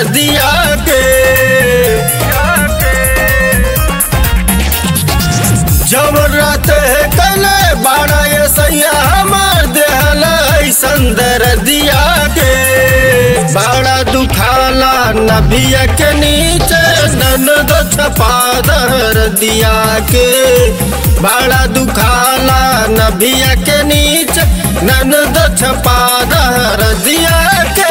दरदिया के जब रात है कले बाड़ा ये सैया हमार देहल ऐसन दरदिया के बाड़ा दुखाला नबिया के नीचे ननद छपा दरदिया के बाड़ा दुखाला नबिया के नीचे ननद छपा दरदिया के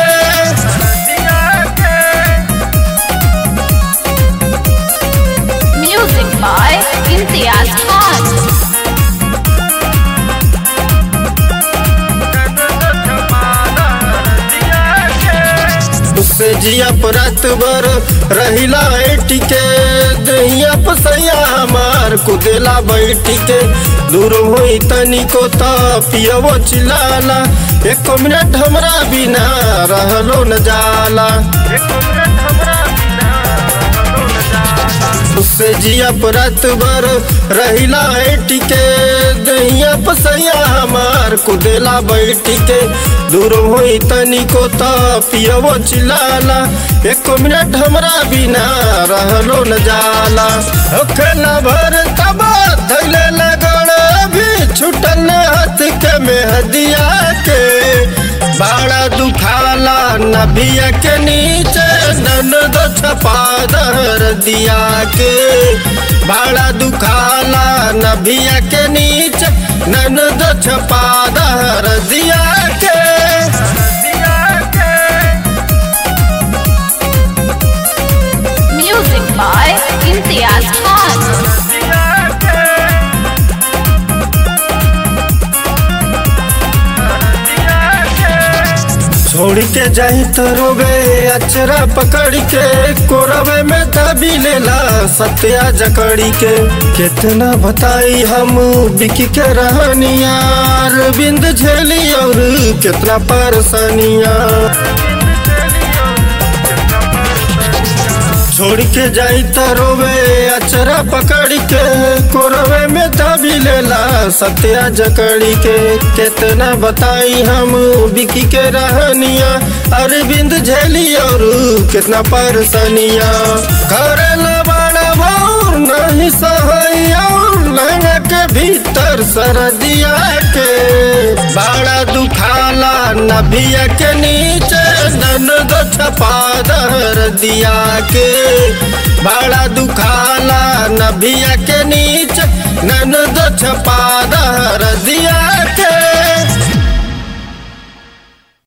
Music by Imtiaz Khan. उससे जिया रात भर रहिला टिके दहिया पसैया हमार कुदेला बैठी के दूर होई तनी को त पियवो चिलाला एक मिनट हमरा बिना रहलो न जाला उससे जिया रात भर रहिला टिके दहिया पसैया हमार कुदेला बैठी के दूर होई तनी को त पियवो चिलाला एक मिनट हमरा बिना रहलो न जाला ओखला भर तबा धैले लगड़ भी छुटल हाथ के मेहदिया के बाड़ा दुखाला नबिया के नीचे ननद छपा दर दिया के बाड़ा दुखाला नबिया के नीचे ननद छपा दर दिया के Music by Imtiaz Khan. छोड़ के जाही तो रोबे अचरा पकड़ के कोरबे में दबी लेला सत्या जकड़ी के कितना बताई हम बिकी के रहनिया बिंद झेली और कितना परेशानिया छोड़ के जाई तो रोवे अचरा पकड़ के कोरवे में दबी लेला सत्या जकड़ी के कितना बताई हम बिकी के रहनिया अरविंद झेली और कितना परेशानिया करेला बड़ा भौर नहीं सहैया लहंगा के भीतर सरदिया के बड़ा दुखाला नबिया के नीचे ननद छपा दर दिया के बड़ा दुखाला नबिया के नीचे ननद छपा दर दिया